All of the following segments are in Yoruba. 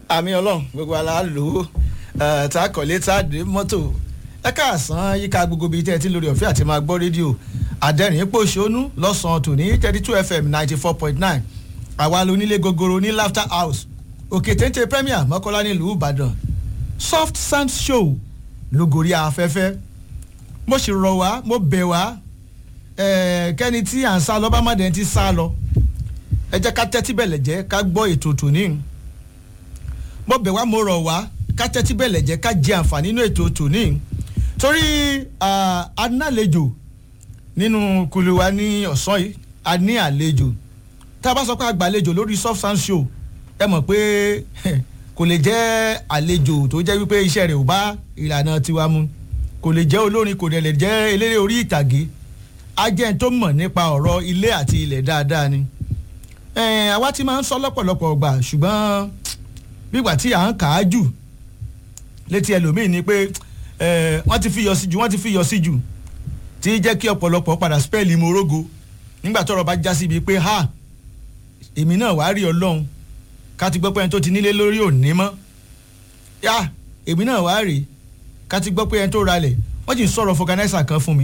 àmì ọlọ́run gbogbo ala lò ó tá a kọ̀lé tá a dé mọ́tò ẹ káàsán yíká gbogbo bíi tẹ́ ẹ ti lórí ọ̀fẹ́ àti máa gbọ́ rédíò àdẹ́rìn pòṣónú lọ́sàn-án tòní thirty two fm ninety four point nine àwa lónílé gogoro ní laughter house òkè téńté premier mọ́kànlá nílùú ìbàdàn soft sand show lógorí afẹ́fẹ́ mo sì rọ̀ wá mo bẹ̀ wá kẹ́ni tí à ń sá lọ bá má dẹ̀ ti sá lọ ẹ jẹ́ ká tẹ́tí bẹ̀lẹ̀ jẹ́ ká gbọ́ ètò tòní mo bẹ̀ wá mo rọ̀ wá ká tẹ́tí bẹ̀lẹ̀ jẹ́ ká jẹ àǹfààní nínú ètò tòní torí análejò nínú kulu wa ní ọ̀sán yìí a ní àlejò tá a bá sọ pé àgbàlejò lórí soft sound show ẹ mọ̀ pé kò lè jẹ́ àlejò tó jẹ́ wípé iṣẹ́ rẹ̀ ò bá ìlànà tiwa mu kò lè jẹ́ olórin kò dẹ̀ lè jẹ́ eléré orí ìtàgé ajẹ́ tó mọ̀ nípa ọ̀rọ̀ ilé àti ilẹ̀ dáadáa ni àwa ti máa ń sọ lọ́pọ̀lọpọ̀ gbà ṣùgbọ́n bígbà tí à ń kà á jù létí ẹlòmíì ni pé wọ́n ti fi yọ sí jù wọ́n ti fi yọ sí jù tí jẹ́ kí ọ̀pọ̀lọpọ̀ padà spẹ́ẹ̀lì morogo nígbà tọ́rọ̀ bá já síbi pé ha èmi náà wàá rí ọlọ́run ká ti gbọ́ pé ẹni tó ti nílé lórí òní mọ́ yá èmi náà wàá rí ká ti gbọ́ pé ẹni tó ralẹ̀ wọ́n sì ń sọ̀rọ̀ fọganáísà kan fún mi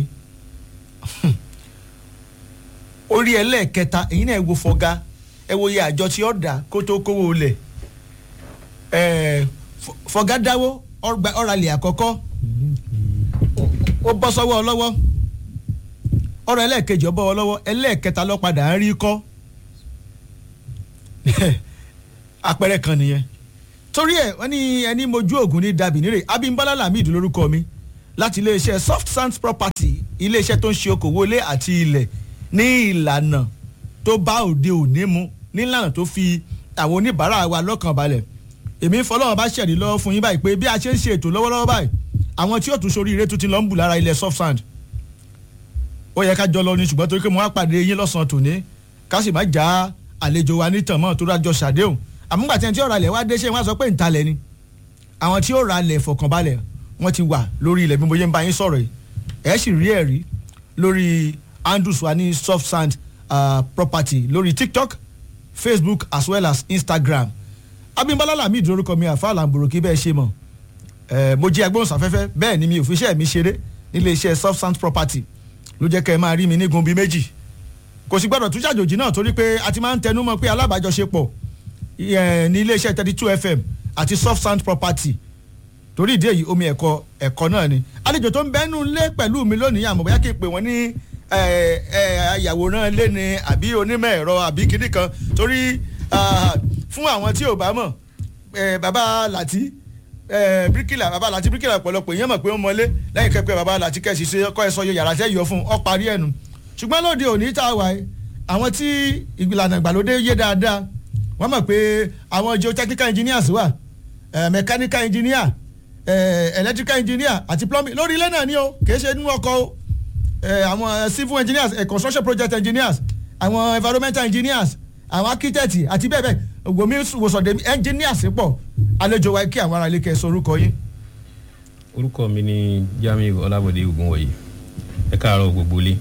orí ẹlẹ́ẹ̀kẹta èyí náà ẹ wo fọga ẹ wo iye àjọ tí ó dà kó tó kówó lẹ̀ fọga dáwó ọ̀ralẹ̀ àkọ́kọ́ ó bọ́ sọ́wọ́ ọlọ́wọ́ ọ̀rọ̀ ẹlẹ́ẹ̀kejì ọbọ̀ ọlọ́wọ́ ẹlẹ́ẹ̀kẹta ló padà ń rí kọ́ àpẹẹrẹ kan nìyẹn torí ẹ wọ́n ní ẹni mojú ògùn ní dàbí nírè Abímbọ́lá Lamid lórúkọ mi láti iléeṣẹ́ soft sands property iléeṣẹ́ tó ń ṣe okòwò ilé àti ilẹ̀ ní ìlànà tó bá òde òní mu nílànà tó fi àwọn oníbàárà wa lọ́kàn balẹ̀ èmi fọlọ́wọ́n bá ṣẹ̀rí lọ́wọ́ fún yín báyìí pé bí a ṣe ń ṣe ètò lọ́wọ́lọ́wọ́ báyìí àwọn tí yóò tún sórí ire tún ti lọ ń bù lára ilẹ̀ soft sand ó yẹ ká jọ lọ ní ṣùgbọ́n torí pé mo wá pàdé yín lọ́sàn-án tòní ká sì má já àlejò wa nítàn mọ́ tó rájọ ṣàdéhùn àmúgbà tí ẹni tí ó ra ilẹ̀ wá dé ṣé wọ́n á sọ pé ìtalẹ̀ ni àwọn tí ó ra ilẹ̀ fọkànbalẹ̀ wọ́n ti wà lórí ilẹ̀ bí mo yẹ ń bá yín sọ̀rọ̀ yìí ẹ̀ sì rí ẹ̀rí lórí handles wa ní soft sand uh, property lórí tiktok facebook as well as instagram Abímbọ́lá Lamid lórúkọ mi àfa làǹbùrùkì bẹ́ẹ̀ ṣe mọ̀ ẹ̀ mo jẹ́ agbóhùnsáfẹ́fẹ́ bẹ́ẹ̀ ni mi ò fi iṣẹ́ mi ṣeré nílé iṣẹ́ soft sand property ló jẹ́ kẹ́ ẹ máa rí mi nígun bíi méjì kò sì gbọ́dọ̀ tún ṣàjòjì náà torí pé a ti máa ń tẹnu mọ́ pé alábàájọṣepọ̀ ní ilé iṣẹ́ thirty two fm àti soft sand property torí ìdí èyí omi ẹ̀kọ́ ẹ̀kọ́ náà ni àlejò tó ń bẹ́nu lé pẹ̀lú mi lónìí àmọ́ bóyá kí n pè wọ́n ní ayàwòrán lé ni àbí onímọ̀ ẹ̀rọ àbí kinní kan torí fún àwọn tí ò bá mọ̀ bàbá Láti bíríkìlà bàbá Láti bíríkìlà ọ̀pọ̀lọpọ̀ èèyàn mọ̀ pé ó mọlé lẹ́yìn kẹ́kẹ́ bàbá Láti kẹ́sì ṣe kọ́ ẹ sọ yàrá tẹ́ yọ fún ọ parí ẹ̀nu ṣùgbọ́n lóde òní tá a wà yìí àwọn tí ìlànà ìgbàlódé yé dáadáa wọ́n mọ̀ pé àwọn geotechnical engineers wà mechanical engineer electrical engineer àti plumbing lórí ilé náà ni o kìí ṣe nínú ọkọ̀ o àwọn civil engineers construction project engineers àwọn environmental engineers àwọn architect àti bẹ́ẹ̀ bẹ́ẹ̀ gbomi wòsàndé engineers pọ̀ àlejò wa kí àwọn ará ilé kẹ́ sọ orúkọ yín. orúkọ mi ni Jamiu Ọlábọ̀dé Ògúnwọ̀yí ẹ káàárọ̀ gbogbo ilé.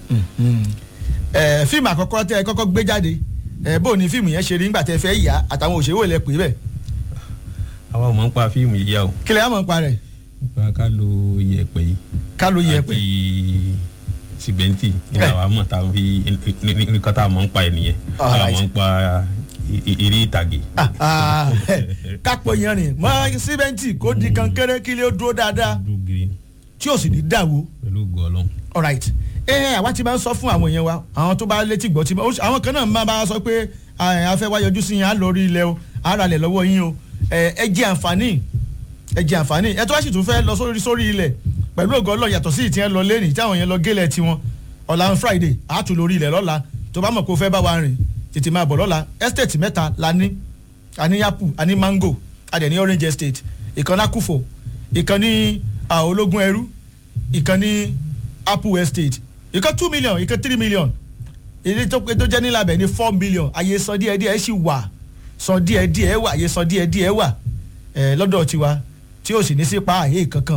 fíìmù àkọ́kọ́ tẹ́ ẹ kọ́kọ́ gbé jáde bó ni fíìmù yẹn ṣe rí nígbà tẹ́ fẹ́ yà àtàwọn òṣèré wò lẹ pè bẹ́ẹ̀. àwa ò mọ̀ ń pa fíìmù yíyá o. kílẹ̀ á mọ̀ ń pa rẹ̀. nípa ká lo iyẹ̀pẹ̀ yìí. ká lo iyẹ̀pẹ̀. àti sìmẹ́ǹtì ní àwa mọ̀ tá a fi nǹkan tá a mọ̀ ń pa ẹ̀ nìyẹn. àwa mọ̀ ń pa eré ìtàgé. kápò yẹn rìn mọ́ símẹ́ǹtì kó di kankéré kí lè dúró dáadáa tí ò sì ní dàwó. pẹ̀lú ògo Ọlọ́run. all right ẹ àwa ti máa ń sọ fún àwọn èèyàn wa àwọn tó bá létí gbọ́ tí àwọn kan náà máa bá sọ pé a fẹ́ wá yọjú sí yín á lọ rí ilẹ̀ o á ra ilẹ̀ lọ́wọ́ yín o ẹ jẹ́ àǹfààní ẹ jẹ́ àǹfààní ẹ tó wá sì tún fẹ́ lọ sórí sórí ilẹ̀ pẹ̀lú ògo Ọlọ́run yàtọ̀ sí ìtì ẹ lọ lẹ́nìí tí àwọn yẹn lọ gélẹ̀ tiwọn ọ̀la on Friday á tún lórí ilẹ̀ lọ́la tó bá mọ̀ kó fẹ́ bá wa rìn tètè máa bọ̀ lọ́la estate mẹ́ta la ní àní yapu àní mango adẹ̀ ní orange estate ìkan lákùfò ìkan ní ológun ẹrú ìkan ní apple estate ìkan two million ìkan three million èyí tó tó jẹ́ nílàbẹ̀ ní four million àyè san díẹ̀ díẹ̀ sì wà san díẹ̀ díẹ̀ wà àyè san díẹ̀ díẹ̀ wà lọ́dọ̀ tiwa tí ó sì ní sí pa àyè kankan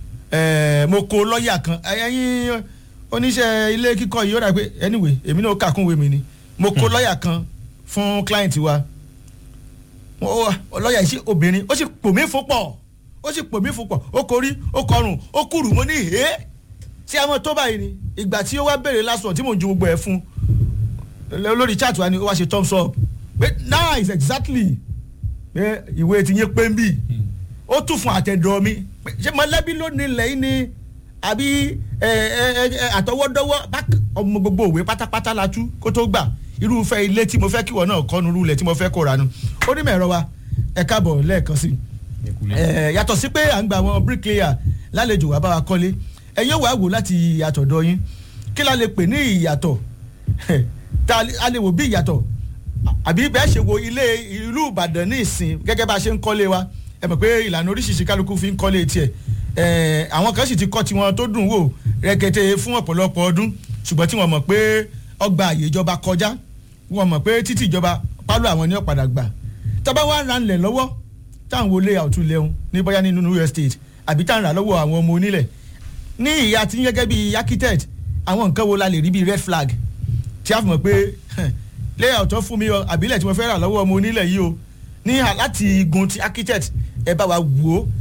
mo kó lọ́ọ̀yà kan ẹ̀yin oníṣẹ́ ilé kíkọ́ yìí ó dà pé anyway èmi náà kàkúnwé mi ni mo kó lọ́ọ̀yà kan fún client wa lọ́ọ̀yà yìí obìnrin ó sì pò mí fún pọ̀ ó sì pò mí fún pọ̀ ó korí ó kọrùn ó kúrú mo ní hẹ́ tí a mọ̀ tó báyìí ni ìgbà tí ó wá béèrè last one tí mò ń ju gbogbo ẹ̀ fún lórí chat wa ni ó wá ṣe thumbs up pé nice exactly pé ìwé ti yín pé ń bì ó tún fún àtẹ̀dọ̀ mi ṣé mọ̀lẹ́bí ló ní ilẹ̀ yìí ni àbí àtọwọ́dọ́wọ́ ọmọ gbogbo òwe pátápátá la tú kó tó gbà irúfẹ́ ilé tí mo fẹ́ kíwọ náà kọ́ nurú ilẹ̀ tí mo fẹ́ kó ra nu onímọ̀ ẹ̀rọ wa ẹ káàbọ̀ lẹ́ẹ̀kan sí i yàtọ̀ sí pé à ń gba àwọn bricklayer lálejò wá bá wa kọ́lé ẹ yóò wá wò láti àtọ̀dọ̀ yín kí la lè pè ní ìyàtọ̀ tá a lè wò bí ìyàtọ̀ àbí bẹ́ẹ̀ ṣe wo ilé ìlú Ìbàdàn ní ìsìn gẹ́gẹ́ bá a ṣe ń kọ́lé wa ẹ mọ̀ pé ìlànà oríṣiríṣi kálukú fi ń kọ́lé tiẹ̀ àwọn kan sì ti kọ́ tiwọn tó dùn wò rẹ̀kẹ̀tẹ̀ fún ọ̀pọ̀lọpọ̀ ọdún ṣùgbọ́n tí wọ́n mọ̀ pé ọgbà àyè ìjọba kọjá wọ́n mọ̀ pé títí ìjọba pálọ̀ àwọn ní ọ̀padà gbà tọ́ba wa ra ńlẹ̀ lọ́wọ́ táwọn olè àwùjọ lẹ́hún ní bóyá nínú New Estate àbí táwọn rà lọ́wọ́ àwọn ọmọ onílẹ̀ ní ìyá tí gẹ́gẹ́ bíi architect àwọn nǹkan wo la lè rí bíi red flag tí a fi mọ̀ pé layout tó fún mi o àbílẹ̀ tí mo fẹ́ rà lọ́wọ́ ọmọ onílẹ̀ yìí o ní láti igun ti architect ẹ bá wa wò ó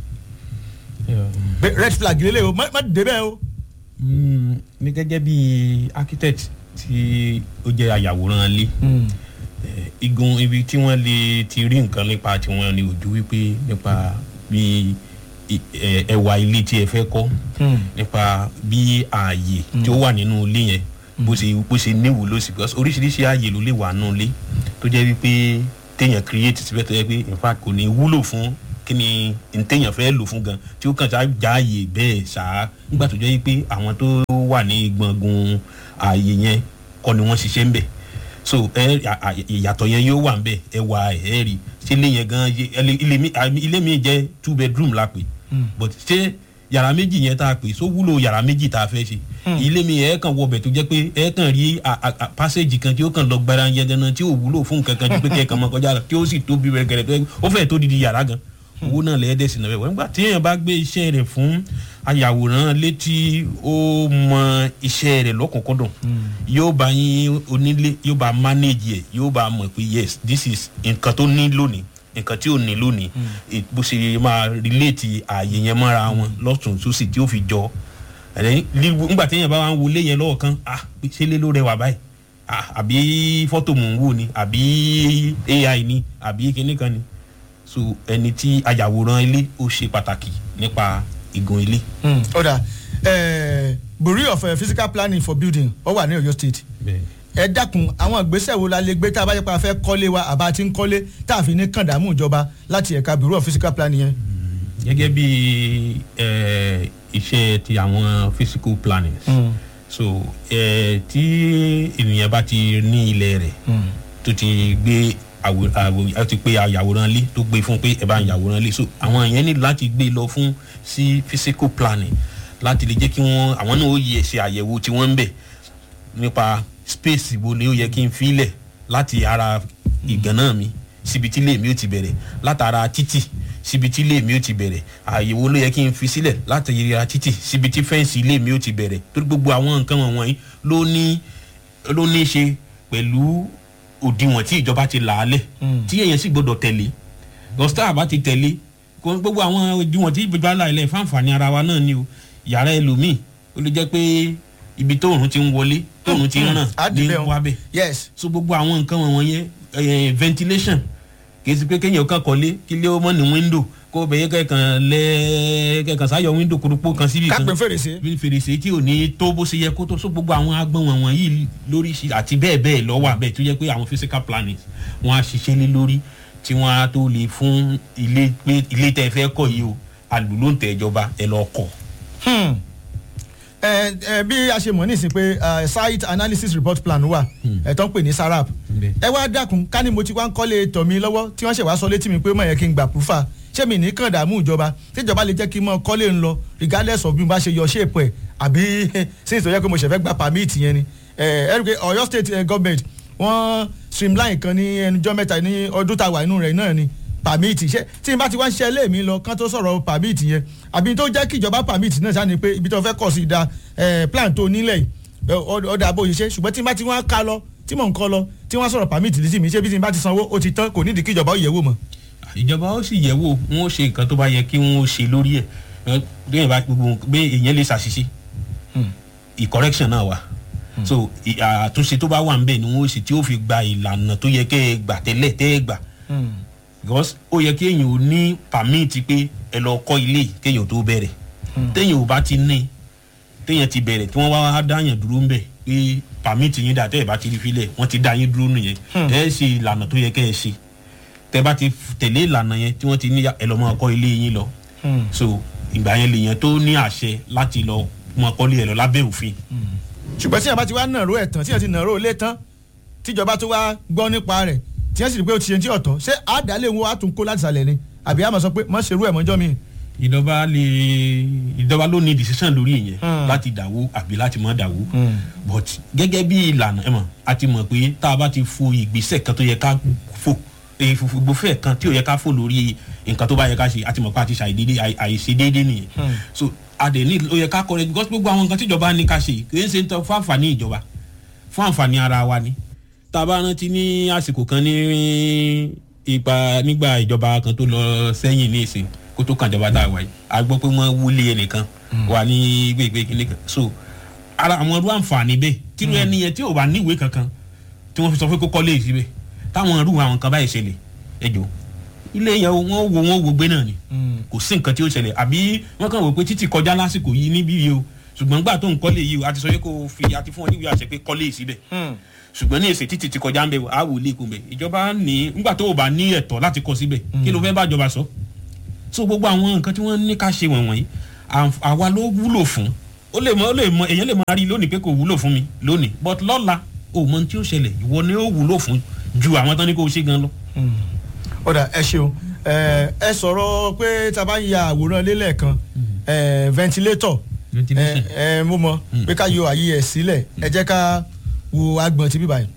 red flag lélẹ̀ o má débẹ̀ o. ní gẹ́gẹ́ bí architect tí ó jẹ́ ayàwòrán ilé igun ibi tí wọ́n lè ti rí nǹkan nípa tiwọn ni ojú wípé nípa bí ẹwà ilé tí ẹ fẹ́ kọ́ nípa bí ààyè tí ó wà nínú ilé yẹn bó ṣe bó ṣe níwúlò sí because oríṣiríṣi ààyè ló lè wà nínú ilé tó jẹ́ wípé téèyàn create síbẹ̀ tó yẹ pé in fact kò ní wúlò fún kí ni téèyàn fẹ́ lò fún gan tí ó kàn ṣáà já ààyè bẹ́ẹ̀ ṣáá nígbà tó jẹ́ wípé àwọn tó wà ní gbọ̀ngàn ààyè yẹn kọ́ ni wọ́n ṣiṣẹ́ ń bẹ̀ so ìyàtọ̀ yẹn yóò wà ń bẹ̀ ẹ wà ẹ rí ṣé ilé yẹn gan ilé mi jẹ́ two bedroom la pè but ṣé yàrá méjì yẹn tá a pè so wúlò yàrá méjì tá a fẹ́ ṣe ilé mi ẹ̀ kàn wọbẹ̀ tó jẹ́ pé ẹ̀ kàn rí passage kan tí ó kàn lọ gbára yẹn gan tí ò wúlò fún nǹkan kan tí pé kẹ́ ẹ̀ kàn mọ́ kọjá tí ó sì tóbi rẹ̀ gẹ̀rẹ̀ tó yẹ ó fẹ́ tó didi yàrá gan owó náà lẹ́ẹ̀dẹ̀ sí náà wẹ̀ nígbà tí èèyàn bá gbé iṣẹ́ rẹ̀ fún ayàwòrán létí ó mọ iṣẹ́ rẹ̀ lọ́kùnkúndùn yóò bá yín onílé yóò bá manage ẹ̀ yóò bá mọ̀ pé yes this is nǹkan tó ní lónìí nǹkan tí ò ní lónìí bó ṣe máa relate ààyè yẹn mọ́ra wọn lọ́tún sósì tí ó fi jọ nígbà tí èèyàn bá wà ń wọlé yẹn lọ́wọ́ kan ah ṣé lé ló rẹwà báyìí ah àbí fọ́tò mò ń wò ni àbí AI ni àbí kinní kan ni so ẹni tí ayàwòrán ilé ó ṣe pàtàkì nípa igun ilé. ó dà bureau of uh, physical planning for building ó wà ní Ọ̀yọ́ state ẹ dákun àwọn ìgbésẹ̀ wo la lè gbé tá a bá yẹ pé a fẹ́ kọ́lé wa àbá ti ń kọ́lé tá a fi ní kàndàmú ìjọba láti ẹ̀ka bureau of physical planning yẹn. gẹ́gẹ́ bí iṣẹ́ ti àwọn physical planning mm. so tí ènìyàn bá ti ní ilẹ̀ rẹ̀ tó ti gbé àwòrán ti pé àyàwòrán lé tó gbé fún pé ẹ bá ń yàwòrán lé so àwọn yẹn ní láti gbé lọ fún sí physical planning láti lè jẹ́ kí wọ́n àwọn náà ó yẹ ṣe àyẹ̀wò tí wọ́n ń bẹ̀ nípa space wo ni ó yẹ kí n filẹ̀ láti ara ìgànnà mi síbi tí ilé mi ó ti bẹ̀rẹ̀ látara títì síbi tí ilé mi ó ti bẹ̀rẹ̀ àyẹ̀wò ló yẹ kí n fi sílẹ̀ láti ara títì síbi tí fẹ́ǹsì ilé mi ó ti bẹ̀rẹ̀ torí gbogbo àwọn nǹkan wọ̀nyí ló ní ló ní í ṣe pẹ̀lú òdiwọ̀n tí ìjọba ti là á lẹ̀ tí èèyàn sì gbọ́dọ̀ tẹ̀lé gọ́sítà bá ti tẹ̀lé gbogbo àwọn òdiwọ̀n tí ìjọba là ilẹ̀ fáǹfààní ara wa náà ni o yàrá ẹlòmíì ó lè jẹ́ pé ibi tóòrùn ti ń wọlé tóòrùn ti ń ràn ní wábẹ̀ yes so gbogbo àwọn nǹkan wọ̀nyẹn ventilation kì í sì pé kéèyàn kàn kọ́lé kí lé ó mọ̀ ní window kó bẹ̀yẹ kẹ̀kan lẹ́ kẹ̀kan sáyọ window kúrúpó kan síbi kan kápẹ́ fèrèsé fèrèsé tí ò ní tó bó ṣe yẹ kó tó so gbogbo àwọn agbọ̀n wọ̀nyí yìí lórí àti bẹ́ẹ̀ bẹ́ẹ̀ lọ́wọ́ àbẹ̀ tó yẹ pé àwọn physical plannings wọ́n á ṣiṣẹ́ lé lórí tí wọ́n á tó lè fún ilé pé ilé tẹ́ fẹ́ kọ́ yìí o àlùlóǹtẹ̀ ìjọba ẹ lọ kọ́ ẹ ẹ bí a ṣe mọ̀ nísìnyí pé site analysis report plan wà ẹ̀ tó ń pè ní sarap ẹ wá dákun ká ní mo ti wá ń kọ́lé tọ̀ mi lọ́wọ́ tí wọ́n ṣe wá sọ létí mi pé mọ̀ yẹ kí n gbà púfà ṣé mi ní kàn dààmú ìjọba tíjọba lè jẹ́ kí n mọ kọ́lé ń lọ regardless of bí mo bá ṣe yọ ṣéèpù ẹ̀ àbí since tó yẹ pé mo ṣẹ̀ fẹ́ gba permit yẹn ni ẹ ẹ rí i pé Ọ̀yọ́ state government wọ́n streamline kan ní ẹnujọ́ mẹ́ta ní ọdún tá a wà inú rẹ̀ náà ni permit ṣe tí n bá ti wá ń ṣe ilé mi lọ kán tó sọ̀rọ̀ permit yẹn àbí tó jẹ́ kí ìjọba permit náà ṣáà ni pé ibi tó fẹ́ kọ̀ sí da plan tó nílẹ̀ ọ̀dà bó ṣe ṣe ṣùgbọ́n tí n bá ti wá ká lọ tí mò ń kọ́ lọ tí wọ́n sọ̀rọ̀ pàmìtì létí mi ṣé bí tí n bá ti sanwó ó ti tán kò nídìí kí ìjọba ó yẹ̀ wò mọ́. ìjọba ó sì yẹ̀ wò wọn ó ṣe nǹkan tó bá yẹ kí wọn ó ṣe lórí ẹ̀ bẹ́ẹ̀ bá gbogbo bẹ́ẹ̀ èèyàn lè ṣàṣìṣe ìcorrection náà wà so ì- àtúnṣe tó bá wà ń bẹ̀ ni wọ́n ó ṣe tí ó fi gba ìlànà tó yẹ kẹ́ ẹ gbà tẹ́lẹ̀ tẹ́ ẹ gbà because ó yẹ kí èèyàn ò ní permit pé ẹ lọ kọ́ ilé yìí kéèyàn tó bẹ̀rẹ̀ téèyàn ò bá ti ní téèyàn ti bẹ̀rẹ̀ tí wọ́n wá dáyàn dúró ń bẹ̀ pé permit yín dà tẹ́ ẹ bá ti rí filẹ̀ wọ́n ti dá yín dúró nìyẹn ẹ ṣe ìlànà tó yẹ kẹ́ ẹ ṣe tẹ́ bá ti f- tẹ̀lé ìlànà yẹn tí wọ́n ti ní ẹ lọ máa kọ́ ilé yín lọ so ìgbà yẹn lèèyàn tó ní àṣẹ láti lọ máa kọ́lé ẹ lọ lábẹ́ òfin ṣùgbọ́n tí yàrá bá ti wá nàró ẹ̀ tán tí yàrá ti nàró ilé tán tíjọba tó wá gbọ́ nípa rẹ̀ tí yàrá sì rí pé ó ti ṣe ti ọ̀tọ̀ ṣé àdálé wọn á tún kó láti sàlẹ̀ ni àbí àmọ̀ sọ pé má ṣerú ẹ̀ mọ́jọ́ mi. ìjọba lè ìjọba ló ní decision lórí ìyẹn Hmm. láti dàwó àbí láti má dàwó but gẹ́gẹ́ bí ìlànà ẹ̀ mọ̀ a ti mọ̀ pé tá a bá ti fo ìgbésẹ̀ kan tó yẹ ká fò ìgbòfẹ́ kan tí ò yẹ ká fò lórí nǹkan tó bá yẹ ká ṣe a ti mọ̀ pé a ti ṣàìdédé àìṣe déédé nìyẹn so a dẹ̀ ní ó yẹ ká kọ́ because gbogbo àwọn nǹkan tí ìjọba ní ká ṣe kì í ṣe ń tọ́ fún àǹfààní ìjọba fún àǹfààní ara wa ni tá a bá rántí ní àsìkò kan ní ipa nígbà ìjọba kan tó lọ sẹ́yìn ní ìsìn kó tó kàn ìjọba tá a wà yìí a gbọ́ pé wọ́n wúlé ẹnìkan wà ní gbègbè kìnìún kan so ara àwọn ọdún àǹfààní bẹ́ẹ̀ tírú ẹni yẹn tí ò bá níwèé kankan tí wọ́n fi sọ pé kó kọ́lé yìí síbẹ̀ táwọn irú àwọn kan báyìí ṣẹlẹ̀ ẹjọ́ ilé yẹn wọ́n wo wọ́n wo gbé náà ni kò sí nǹkan tí ó ṣẹlẹ̀ àbí wọ́n kàn wò pé títì kọjá lásìkò yìí níbí yìí o ṣùgbọ́n gbà tó ń kọ́lé yìí o a ti sọ pé kó fi a ti fún ọ níwèé àṣẹ pé kọ́lé yìí síbẹ̀ ṣùgbọ́n ní èsì títì ti kọjá ń bẹ̀ á wò lè kún bẹ̀ ìjọba ní nígbà tó o bá ní ẹ̀tọ́ láti kọ́ síbẹ̀ kí ló fẹ́ bá ìjọba sọ so gbogbo àwọn nǹkan tí wọ́n ní ká ṣe wọ̀nyí àǹf- àwa ló wúlò fún ó lè mọ ó lè mọ èèyàn lè máa rí lónìí pé kò wúlò fún mi lónìí but lọ́la o mọ ohun tí ó ṣẹlẹ̀ ìwọ ni ó wúlò fún ju àwọn tán ní kó o ṣe gan lọ. ọ̀dà ẹ ṣeun ẹ ẹ sọ̀rọ̀ pé tá a bá ń ya àwòrán lélẹ̀ kan ẹ ventilator Ventilation. ẹ ẹ mo mọ pé ká yọ àyè ẹ sílẹ̀ ẹ jẹ́ ká wo agbọ̀n ti bíbá yìí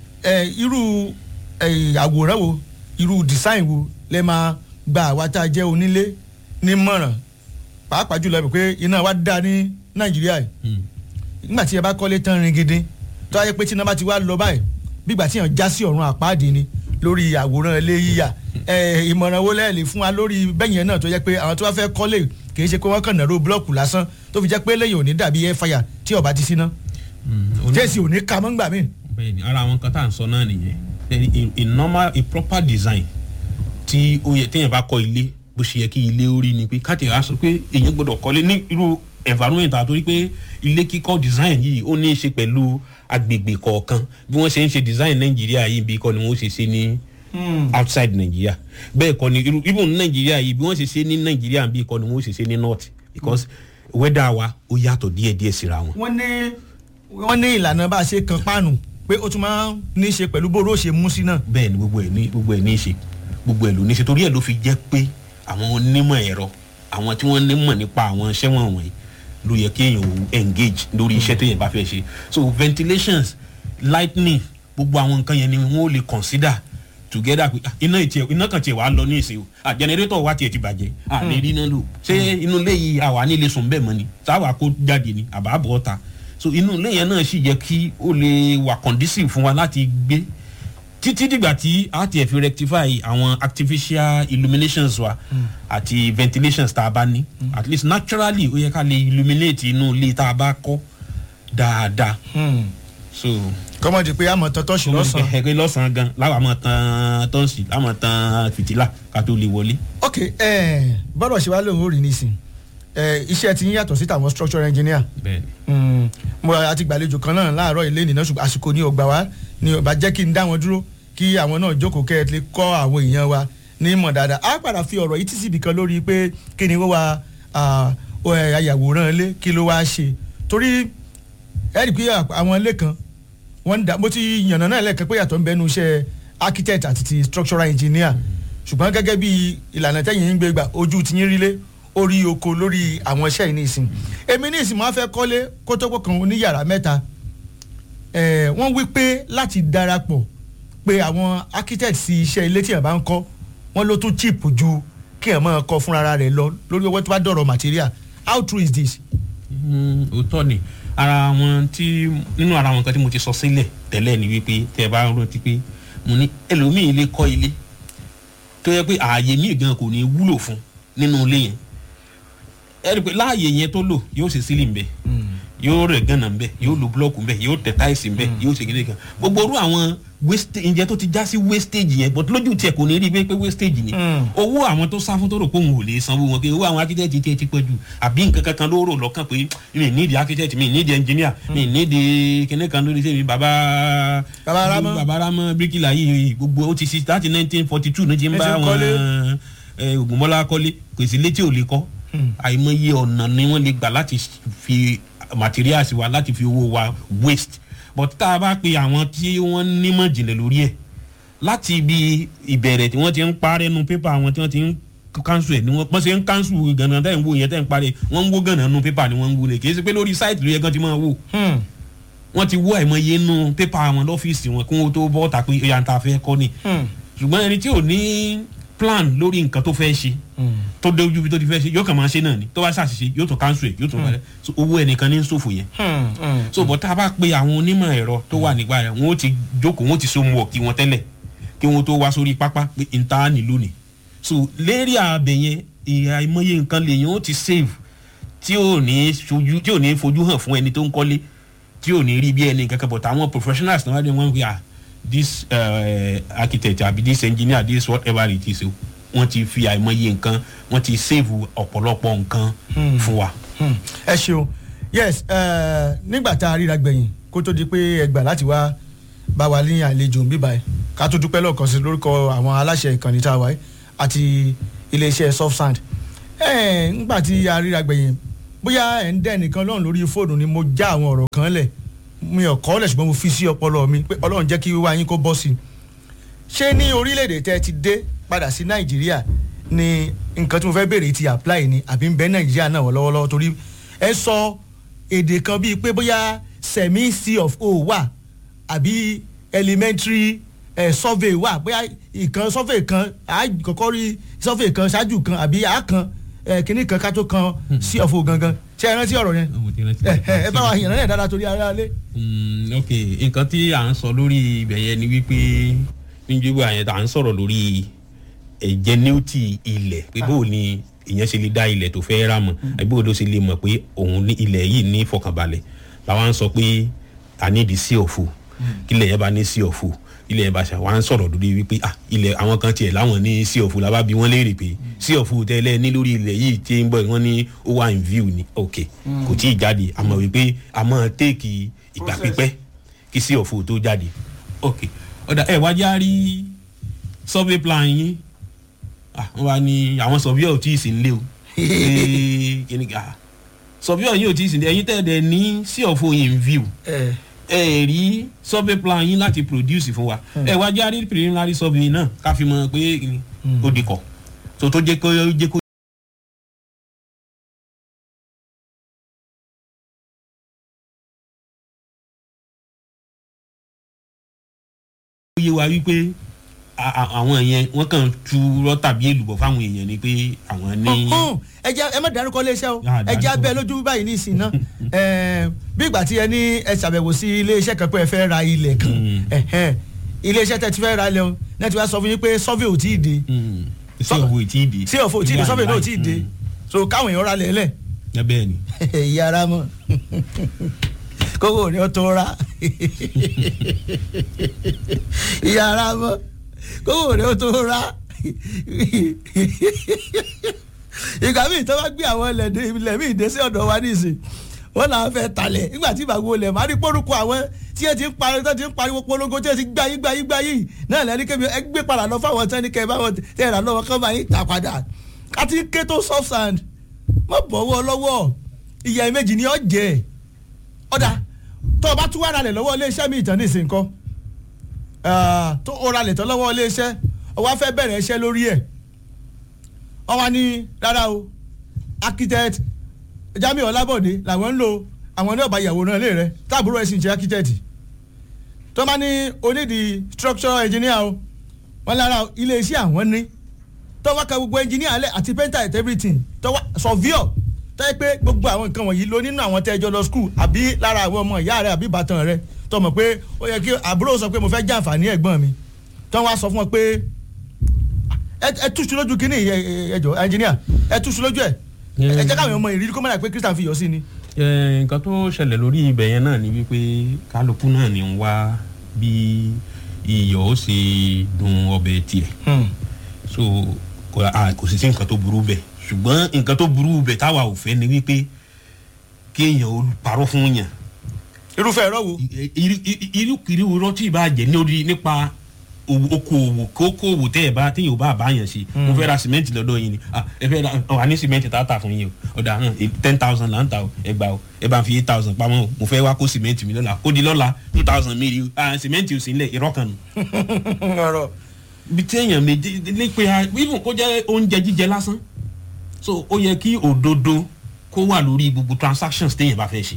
ẹ irú ẹ àwòrán wo irú design wo lẹ máa gba àwa tá a jẹ́ onílé nímọ̀ràn pàápàá jùlọ ẹ mọ̀ pé iná wa dá ní nàìjíríà yìí Mm. nígbà tí ẹ bá kọ́lé tán rin gidi tó wáyé pé tí iná bá ti wá lọ báyìí bígbà tí yàn já sí ọ̀run àpáàdé ni lórí àwòrán ilé yíyà ẹ ìmọ̀ràn wo lẹ́ẹ̀lì fún wa lórí bẹ́yẹn náà tó jẹ́ pé àwọn tó bá fẹ́ kọ́lé kì í ṣe pé wọ́n kàn nàró búlọ́ọ̀kù lásán tó fi jẹ́ pé lẹ́yìn òní dàbí air fire tí ọba ti síná Mm. Oní- jẹ́sì òní ka mọ́ ngbà míì. bẹ́ẹ̀ni ara àwọn kan tá à ń sọ náà nìyẹn Then a, a normal a proper design tí ó yẹ téèyàn bá kọ́ ilé bó ṣe yẹ kí ilé ó rí ni pé káàtì á sọ pé èèyàn gbọ́dọ̀ kọ́lé ní irú environment àtòrí pé ilé kíkọ́ design yìí ó ní í ṣe pẹ̀lú agbègbè kọ̀ọ̀kan bí wọ́n ṣe ń ṣe design nàìjíríà yìí bí kọ́ ni wọ́n ṣe ṣe ní outside nàìjíríà bẹ́ẹ̀ kọ́ ni irú even ní nàìjíríà yìí bí wọ́n ṣe ṣe ní nàìjíríà bí kọ́ ni wọ́n ṣe ṣe ní north because weather wa ó yàtọ̀ díẹ̀díẹ̀ síra wọn. wọ́n ní wọ́n ní ìlànà bá a ṣe kan páànù pé ó tún máa ń ní í ṣe pẹ̀lú bóró ṣe mú sí náà. bẹ́ẹ̀ ni gbogbo ẹ̀ ní gbogbo ẹ̀ ní í ṣe gbogbo ẹ̀ ló ní í ṣe torí ẹ̀ ló fi jẹ́ pé àwọn onímọ̀ ẹ̀rọ àwọn tí wọ́n nímọ̀ nípa àwọn iṣẹ́ wọn wọ̀nyí ló yẹ kí èèyàn ò engage lórí iṣẹ́ tó yẹn bá fẹ́ ṣe so ventilations lightning gbogbo àwọn nǹkan yẹn ni wọ́n ó lè consider together pé ah, iná ìtì iná kan tiẹ̀ wá lọ ní ìsìn o ah generator wa tiẹ̀ ti bàjẹ́ ah lè rí iná lò ṣé inú ilé yìí àwa nílé sùn bẹ́ẹ̀ mọ́ ni táwa kó jáde ni àbá bọ̀ ọ́ta so inú ilé yẹn náà sì yẹ kí ó lè wà conducive fún wa láti gbé títí dìgbà tí a tiẹ̀ fi rectify àwọn artificial illuminations wa àti ventilations tá a bá ní at least naturally ó yẹ ká lè illuminate inú ilé tá a bá kọ́ dáadáa so kọ́mọ̀dé pé àmọ̀ tọ́tọ́ sí lọ́sàn-án. ẹgbẹ́ lọ́sàn-án gan láwa máa tan tọ́ǹsì láwa máa tan fìtílà ká tó lè wọlé. ok ẹ bọ́dọ̀ ṣe wá lóun ó rí nísìn ẹ iṣẹ́ ti yín yàtọ̀ sí tàwọn structural engineer bẹ́ẹ̀ni Mm, mo àti gbàlejò kan náà láàárọ̀ ilé nìyẹn ṣùgbọ́n àsìkò ní ọgbà wa ni ọba jẹ́ kí n dá wọn dúró kí àwọn náà jókòó kẹ́ ẹ lè kọ́ àwọn èèyàn wa ní mọ̀ dáadáa á padà fi ọ̀rọ̀ yìí tí síbi kan lórí pé kí ni wọ́n wa ah, ó, ẹ, ayàwòrán ilé kí ló wá ṣe torí ẹ rí i pé àwọn ilé kan wọ́n ń dá mo ti yànnà náà lẹ́ẹ̀kan pé yàtọ̀ ń bẹnu iṣẹ́ architect àti ti structural engineer ṣùgbọ́n gẹ́gẹ́ bí ìlànà tẹ́yìn ń gbé gbà ojú ti yín rílé orí oko lórí àwọn iṣẹ́ yìí ní ìsìn èmi ní ìsìn máa fẹ́ kọ́lé kótópó kan ní yàrá mẹ́ta Eh, wọ́n wí pé láti darapọ̀ pé àwọn architect sí iṣẹ́ ilé tí yàn bá ń kọ́ wọ́n ló tún cheap ju kí yàn máa kọ́ fúnra rẹ̀ lọ lórí owó tó bá dọ̀rọ̀ material how true is this. Mm, òótọ́ ni ara wọn tí nínú ara wọn kan tí mo ti sọ sílẹ̀ tẹ́lẹ̀ ni wípé tẹ́ ẹ bá rántí pé mo ní ẹlòmíì lè kọ́ ilé tó yẹ pé ààyè míì gan kò ní wúlò fún nínú ilé yẹn ẹ rí i pé láàyè yẹn tó lò yóò ṣe sílì ń bẹ yóò rẹ̀ gànà ń bẹ yóò lo búlọ́ọ̀kù ń bẹ yóò tẹ̀ táìsì ń bẹ yóò ṣe kéde kan gbogbo orú àwọn wastage ǹjẹ́ tó ti já sí wastage yẹn but lójú tiẹ̀ kò ní rí i pé pé wastage ni owó àwọn tó sá fún tó rò pé òun ò lè sanwó wọn pé owó àwọn architect tiẹ̀ ti pẹ́ jù àbí nǹkan kankan ló rò lọ́kàn pé mi ní di architect mi ní di engineer mi ní di kíní kan lórí sẹ́mi bàbá Bàbá Rámọ́. bàbá Rámọ́ bíríkìlà yìí gbogbo ó ti ṣe láti nineteen forty two ní ti ń Ẹ bá ti ń kọ́lé. wọn ẹ, Ògúnmọ́lá kọ́lé kò sí létí ò lè kọ́ àìmọye ọ̀nà ni wọ́n lè gbà láti fi materials wa láti fi owó wa waste but tá a bá pe àwọn tí wọ́n nímọ̀ jìnlẹ̀ lórí ẹ̀ láti ibi ìbẹ̀rẹ̀ tí wọ́n ti ń parẹ́ nu pépà àwọn tí wọ́n ti ń kánṣu ẹ̀ ni wọ́n pọ́n ṣe ń kánṣu gànà tẹ́ ń wo yẹn tẹ́ ń parẹ́ wọ́n ń wó gànà nu pépà ni wọ́n ń wúlẹ̀ kì í ṣe pé lórí sáìtì ló yẹ kán ti máa wò wọ́n ti wó àìmọye nu pépà wọn lọ́fíìsì wọn kí wọ́n tó bọ́ ta pé ìyá ta fẹ́ kọ́ ni ṣùgbọ́n ẹni tí ò ní plan lórí nǹkan tó fẹ́ ṣe tó dé ojú bí tó ti fẹ́ ṣe yóò kàn máa ṣe náà ni tó bá ṣàṣìṣe yóò tún cancel ẹ̀ yóò tún parẹ́ so owó ẹnìkan ní ṣòfò yẹn so bọ̀ tá a bá pe àwọn onímọ̀ ẹ̀rọ tó wà nígbà rẹ̀ wọ́n ó ti jókòó wọ́n ó ti so mu ọ̀kí wọn tẹ́lẹ̀ kí wọ́n tó wá sórí pápá pé n ta ni lónìí so lérí ààbẹ̀ yẹn ìhà ìmọye nǹkan lèyìn ó ti save tí ò ní fojú tí ò ní fojú hàn fún ẹni tó ń kọ́lé tí ò ní rí bí ẹni kankan but àwọn professionals náà wá dé wọ́n wí à this uh, architect àbí this engineer this whatever it is o wọ́n ti fi àìmọye nǹkan wọ́n ti save ọ̀pọ̀lọpọ̀ nǹkan fún wa. Hmm. ẹ ṣeun yes eh, nígbà tá a ríra gbẹ̀yìn kó tó di pé ẹ gbà láti wá bá wa ní àlejò bíbá ẹ ká tó dúpẹ́ lọ́ọ̀kan sí lórúkọ àwọn aláṣẹ ìkànnì tá a wáyé àti iléeṣẹ́ soft sand ẹ nígbà tí a ríra gbẹ̀yìn bóyá ẹ̀ ń dẹ́ nìkan lọ́run lórí fóònù ni mo já àwọn ọ̀rọ̀ kan lẹ̀ mi ò kọ́ lẹ̀ ṣùgbọ́n mo fi sí ọpọlọ mi pé ọlọ́run jẹ́ kí wíwá yín kó bọ́ sí i ṣé ní orílẹ̀-èdè tẹ́ ẹ ti dé padà sí nàìjíríà ni nǹkan tí mo fẹ́ béèrè ti apply ni àbí ń bẹ nàìjíríà náà wọ́n lọ́wọ́lọ́wọ́ torí ẹ sọ èdè kan bíi pé bóyá semi c of o wà àbí elementary eh, survey wà bóyá ìkan survey kan á kọ́kọ́ rí survey kan ṣáájú kan àbí á kan eh, kínní kan ká tó kan c of o gangan ṣé ẹ rántí ọ̀rọ̀ yẹn ẹ ẹ ẹ bá wa yànnà yẹn dáadáa torí ara lé. Mm, ok nǹkan tí à ń sọ lórí ibẹ̀ yẹn ni wípé níjọba yẹn à ń sọ̀rọ̀ lórí ẹ̀jẹ̀nẹ́wìtì ilẹ̀ pé bó ni ìyẹn ṣe lè dá ilẹ̀ tó fẹ́ rà mọ̀ àbí bó ló ṣe lè mọ̀ pé òun ní ilẹ̀ yìí ní ìfọkànbalẹ̀ làwọn ń sọ pé a ní di sí ọ̀fù kílẹ̀ yẹn bá ní sí ọ̀fù ilẹ̀ yẹn bá ṣe àwọn ń sọ̀rọ̀ lórí wípé ah ilẹ̀ àwọn kan tiẹ̀ láwọn ní sí ọ̀fù làbá bí wọ́n léèrè pé sí ọ̀fù tẹ́lẹ̀ ní lórí ilẹ̀ yìí tí ń bọ̀ wọ́n ní ó wà in view ni ok kò tí ì jáde àmọ́ wípé àmọ́ téèkì ìgbà Process. pípẹ́ kí sí ọ̀fù tó jáde ok ọ̀dà ẹ̀ wájú á rí survey plan yín ah wọ́n wá ní àwọn surveyor ò tí ì sí nílé o Ee, kíni ká surveyor yín ò tí ì sí nílé ẹ̀yin tẹ́lẹ̀ ní sí ọ̀fù in view ẹ ẹ rí survey plan yín láti produce fún wa ẹ wá jáde preliminary survey náà ká fi mọ̀ pé kíni, ó di kọ̀ tó tó jẹ́ kó jẹ́ kó. ó yé wa wípé a- a- àwọn yẹn wọ́n kàn tu rọ́tàbí èlùbọ̀ fáwọn èèyàn ni pé àwọn ní. ọ̀hún ẹ jẹ́ ẹ má dárúkọ iléeṣẹ́ o Ah, ẹ jẹ́ dárúkọ. abẹ́ lójú báyìí ní ìsìn náà Ẹ̀, bí ìgbà tí ẹ ní ẹ ṣàbẹ̀wò sí iléeṣẹ́ kan pé ẹ fẹ́ ra ilẹ̀ kan Mm. Ẹ̀hẹ́n. iléeṣẹ́ tẹ́ ti fẹ́ ra ilẹ̀ o náà ti wá sọ fún yín pé survey ò tí ì dé Mm. sí ọ̀fọ̀ ìtì ìdè. sí ọ̀fọ̀ ò tí ì dé survey náà ò tí ì dé so káwọn èèyàn ra lẹ̀ lẹ̀ ẹ bẹ́ẹ̀ ni. ìyá ara mọ̀ kókò ní o tó ra ìyá ara mọ̀ kókò ní o tó ra ìgbà míì tó bá gbé àwọn ilẹ̀ ilẹ̀ míì dé sí ọ̀dọ̀ wa nísìn wọ́n náà fẹ́ talẹ̀ nígbà tí ìbàgbọ́ ilẹ̀ máa rí pórúkọ àwọn tí ẹ ti ń pariwo tó ti ń pariwo polongo tí ẹ ti gbáyé gbáyé gbáyé náà lẹ́ni kébí ẹ gbé padà lọ fáwọn tẹ́ni kẹ́ ẹ bá wọn tẹ́ ẹ rà lọ́wọ́ kọ́ máa ń tà padà àti ké tó soft sand má bọ̀wọ́ lọ́wọ́ ìyá méjì ni ọ jẹ́ ọ̀dà tó o bá tún wá ralẹ̀ lọ́wọ́ iléeṣẹ́ mi ìtàn nísìnyí kọ́ tó o ralẹ̀ tán lọ́wọ́ iléeṣẹ́ o wá fẹ́ bẹ̀rẹ̀ iṣẹ́ lórí ẹ̀ wọ́n wá ní rárá o architect Jamiu Ọlábọ̀dé làwọn ń lò àwọn ní ọ̀bà ìyàwó náà lé rẹ̀ táàbúrò ẹ̀ sì ń ṣe architect tó bá ní onídìí structural engineer o wọ́n lára iléeṣẹ́ àwọn ní tó wá ka gbogbo engineer alẹ́ àti painter at everything tó wá surveyor tó yẹ pé gbogbo àwọn nǹkan wọ̀nyí ló nínú àwọn tẹ́jọ́ lọ school àbí lára àwọn ọmọ ìyá rẹ̀ àbí ìbátan rẹ̀ tó mọ̀ pé ó yẹ kí àbúrò sọ pé mo fẹ́ jàǹfààní ẹ̀gbọ́n mi tó wá sọ fún ọ pé ẹ túṣu lójú kínní ẹjọ ẹnjìníà ẹ túṣu lójú ẹ ẹ jẹ́ káwọn ọmọ ìrírí kó mọ̀ pé Christian fi yọ sí ni. nǹkan tó ṣẹlẹ̀ lórí ibẹ̀ yẹn náà ni wípé kálukú náà ni ń wá bí iyọ̀ ó ṣe dùn ọbẹ̀ tiẹ̀ so kò sì sí nǹkan tó burú bẹ̀ ṣùgbọ́n nǹkan tó burú bẹ̀ táwa ò fẹ́ ni wípé kéèyàn ó parọ́ fún yàn. irúfẹ́ ẹ̀rọ wo. irúkiri irọ́ tí ì bá jẹ́ lórí nípa okòwò kókòwò tẹ́ ẹ̀ bá téèyàn ò bá bá yàn ṣe mo fẹ́ ra sìmẹ́ǹtì lọ́dọ̀ yín ni ẹ fẹ́ ra wà ní sìmẹ́ǹtì tá a tà fún yín o ọ̀dà hàn ten thousand là ń ta o ẹ gbà o ẹ bá ń fi eight thousand pamọ́ o mo fẹ́ wá kó sìmẹ́ǹtì mi lọ́la ó di lọ́la two thousand mi rí o sìmẹ́ǹtì ò sí nílẹ̀ irọ́ kan nù. bí téèyàn méjì lè pe even kó jẹ́ oúnjẹ jíjẹ lásán so ó yẹ kí òdodo kó wà lórí gbogbo transactions téèyàn bá fẹ́ ṣe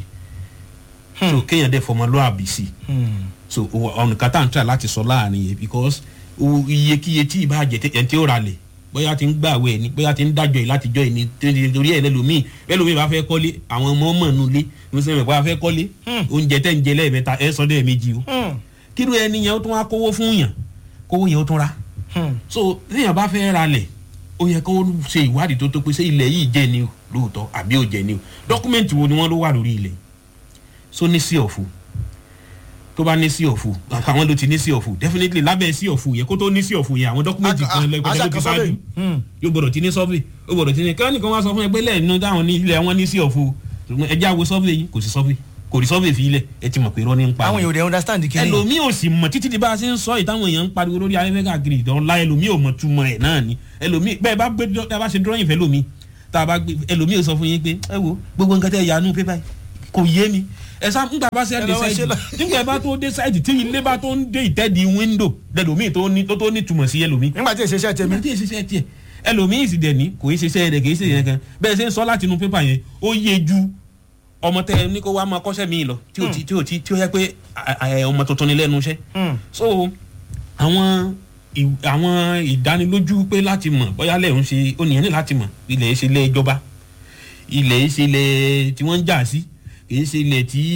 so kéèyàn dẹ̀ fọmọlúwàbí sí so ọ̀nà kan tá à ń tà láti sọ láàrin yẹn because iyekíye tí ì bá jẹ ẹni tí ó ra lẹ̀ bóyá ti ń gbàwé ẹni bóyá ti ń dájọ́ yìí láti jọ ẹni torí ẹ̀ lẹ́lòmíì lẹ́lòmíì bá fẹ́ kọ́lé àwọn ọmọ ọmọ nù lé ní sẹ́mi bá fẹ́ kọ́lé oúnjẹ tẹ̀ ń jẹ lẹ́ẹ̀mẹ́ta ẹ̀ sọ lẹ́ẹ̀mejì o kírú ẹni yẹn ó tún wá kówó fún yàn kówó yẹn ó tún ra so téèyàn bá fẹ́ ra lẹ̀ ó yẹ kó ṣe ìwádìí tó tó pé ṣé ilẹ̀ yìí jẹ́ ni lóòótọ́ àbí ò jẹ́ ni o dọ́kúmẹ̀ntì wo ni wọ́n ló wà lórí ilẹ̀ so ní sí ọ̀fù tó bá ní sí ọ̀fù àwọn ló ti ní sí ọ̀fù definitely lábẹ́ sí ọ̀fù yẹ kó tó ní sí ọ̀fù yẹ àwọn dọ́kúmẹ̀ntì kan lẹ́gbẹ̀ẹ́ ló ti ṣáájú yóò gbọ́dọ̀ ti ní sọ́fì ó gbọ́dọ̀ ti ní kí wọ́n nìkan wá sọ fún ẹ pé lẹ́ẹ̀nu táwọn ní ilẹ̀ wọn ní sí ọ̀fù ẹjẹ́ àwo sọ́fì yìí kò sí sọ́fì kò rí sọ́fì fi ilẹ̀ ẹ ti mọ̀ pé irọ́ ní ń pa. àwọn èèyàn ò dẹ̀ understand kí ni. ẹlòmíì ò sì mọ̀ títí di bá a ṣe ń sọ ìtàwọn èèyàn ń pariwo lórí ayẹyẹ káàkiri ìdánlá ẹlòmíì ò mọ̀ túmọ̀ ẹ̀ náà ni ẹlòmíì bẹ́ẹ̀ bá gbé tá a bá ṣe drawing fẹ́ lómi tá a bá gbé ẹlòmíì ò sọ fún yín pé ẹ wo gbogbo nǹkan tẹ yanu pépà kò yé mi ẹ sá nígbà bá ṣe dé sáìdì nígbà bá tó dé sáìdì tí ilé bá tó ń dé ìtẹ́ẹ̀dì wíńdò lẹ́lòmíì tó ní tó ní túmọ̀ sí ẹlòmíì. nígbà tí èsì iṣẹ́ tẹ̀mí. nígbà tí èsì iṣẹ́ tiẹ̀ ẹlòmíì sì dẹ̀ ní kò í ṣe iṣẹ́ rẹ̀ kì í ṣe yẹn kan bẹ́ẹ̀ ṣe ń sọ láti inú pépà yẹn ó yé ju ọmọ tẹ ní kó wá máa kọ́ṣẹ́ mi lọ tí ó ti tí ó ti tí ó yẹ pé ọmọ tuntun ni lẹ́nu iṣẹ́. so àwọn àwọn ìdánilójú pé láti mọ̀ bóyá lẹ́yìn ṣe ó nìyẹn ní láti mọ̀ ilẹ̀ yìí ṣe ilé ìjọba ilẹ̀ yìí ṣe ilẹ̀ tí wọ́n ń jà sí kì í ṣe ilẹ̀ tí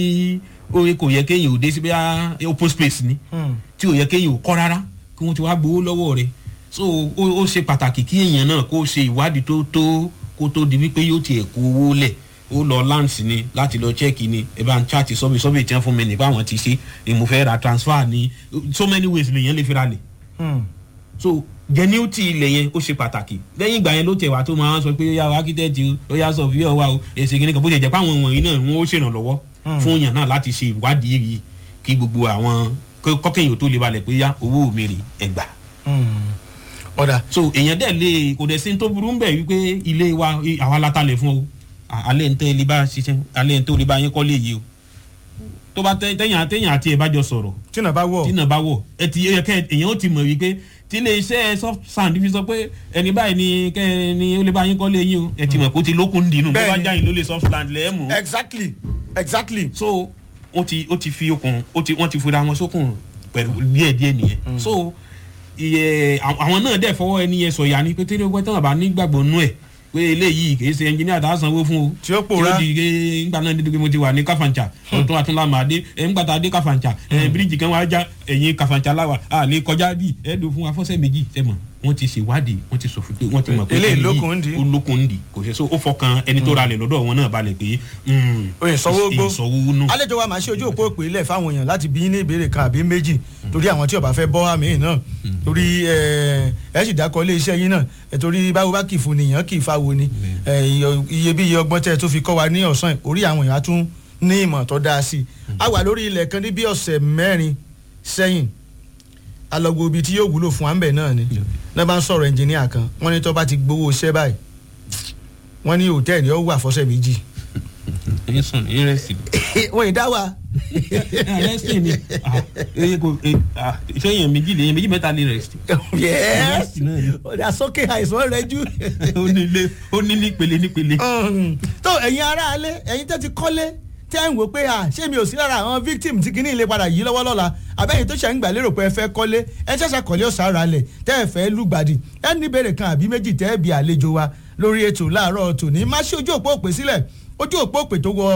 ó kò yẹ kéèyàn ò dé sí bóyá open space ni tí ò yẹ kéèyàn ò kọ́ rárá kí wọ́n ti wá gbowó lọ́wọ́ rẹ̀ so ó ṣe pàtàkì kí èèyàn náà kó ṣe ìwádìí tó tó kó tó di wípé yóò tiẹ̀ kó owó lẹ̀ ó lọ lands ni láti lọ check ni ẹ bá ń chat sọ́bì sọ́bì tí wọ́n fún mi nípa àwọn ti ṣe ni mo fẹ́ ra transfer ni so many ways lèèyàn lè fi ra lẹ̀ so genuity ilẹ̀ yẹn ó ṣe pàtàkì lẹ́yìn ìgbà yẹn ló tẹ̀ wá tó máa ń sọ pé ó yá o architect ó yá sọ fíọ́ wa o èsì kìíní kan bó ṣe jẹ́ pé àwọn wọ̀nyí náà wọ́n ó ṣèrànlọ́wọ́ fún yàn náà láti ṣe ìwádìí yìí kí gbogbo àwọn kọ́kẹ́yìn tó lè balẹ̀ pé yá owó mi rè ẹgbà. ọ̀dà. so èèyàn dẹ̀ lè kò dẹ̀ sí tó burú ń bẹ̀ wípé ilé wa àwa látalẹ̀ fún o alẹ́ ń tẹ́ ilé bá ṣiṣẹ́ alẹ́ ń tẹ́ olè bá yín kọ́ lè yí o tó bá tẹ́yìn àtẹ́yìn àti ẹ̀ bá jọ sọ̀rọ̀ tínà bá wọ̀ tínà bá wọ̀ ẹ ti yẹ kẹ́ èèyàn ó ti mọ̀ wípé tí ilé iṣẹ́ soft sand fi sọ pé ẹni báyìí ni kẹ́ ni ó lè bá yín kọ́ lé yín o ẹ ti mọ̀ kó ti lókun dìínú bó bá jáyìn ló lè soft sand lẹ́ẹ̀ mú. exactly exactly. so ó ti ó ti fi okùn ó ti wọ́n ti fura wọn sókun pẹ̀lú díẹ̀ díẹ̀ nìyẹn so iye àwọn náà dẹ̀ fọwọ́ ẹni yẹn sọ̀yà ni pé tẹ́lẹ̀ wọ́n tán àbá nígbàgbọ́ nú ẹ̀ pé eléyìí kì í ṣe ẹnjìníà tá a sanwó fún o. tí ó pòórá tí ó di ké ńgbà náà dídí pé mo ti wà ní káfàǹchà ọ̀tún àtúnlá màá dé ńgbà tá a dé káfàǹchà bíríìjì kan wá já ẹ̀yìn káfàǹchà láwà a lè kọjá bí ẹ̀ẹ́dùn fún afọ́sẹ́ méjì tẹ̀mọ̀ wọ́n ti ṣèwádìí wọ́n ti sọ̀fù pé wọ́n ti mọ̀ pé eléyìí lókun ń di ó lókun ń di kò ṣe so ó fọkàn ẹni tó ralẹ̀ lọ́dọ̀ wọn náà balẹ̀ pé oye sanwó gbó ìsanwó nù. àlejò wa máa ṣe ojú òpó òpè ilẹ̀ fáwọn èèyàn láti bí ní ìbéèrè kan àbí méjì torí àwọn tí ó bá fẹ́ bọ́ àmì náà torí ẹ sì dákọ̀ ilé iṣẹ́ yín náà torí báwo bá kì í fún nìyàn kì í fa wo ni iye bí iye ọgbọ́n tẹ́ ẹ tó fi kọ́ wa ní ọ̀sán orí àwọn èèyàn á tún ní ìmọ̀ tó dáa sí i a wà lórí ilẹ̀ kan ní bí ọ̀sẹ̀ mẹ́rin sẹ́yìn alọ́gbó ibi tí yóò wúlò fún àmbẹ̀ náà ni náà bá ń sọ̀rọ̀ ẹnjìníà kan wọ́n ní tó bá ti gbowó iṣẹ́ báyìí wọ́n ní hòtẹ́ẹ̀lì ó wà fọ́sẹ̀ méjì. ẹyin sùn ẹyin rẹ sí. wọ́n ì dá wa. rẹ́sì ni iṣẹ́ yẹn méjì lè yẹn méjì mẹ́ta lè rẹ́sì. yẹ́ẹ́sì ọ̀dà sókè àìsàn rẹ jú. ó nílé ó ní nípele nípele. tó ẹ̀yin aráalé ẹ̀yin tẹ́ ti kọ́lé tẹ́ ń wò pé à ṣé mi ò sí lára àwọn victim tí kinní ilé padà yí lọ́wọ́ lọ́la àbẹ́yìn tó ṣe ń gbà lérò pé ẹ fẹ́ kọ́lé ẹ ṣẹ̀ṣẹ̀ kọ́lé ọ̀sán ara lẹ̀ tẹ́ ẹ fẹ́ lùgbàdì ẹ ní ìbéèrè kan àbí méjì tẹ́ ẹ bí àlejò wa lórí ètò láàárọ̀ tòní má ṣe ojú òpó òpè sílẹ̀ ojú òpó òpè tó wọ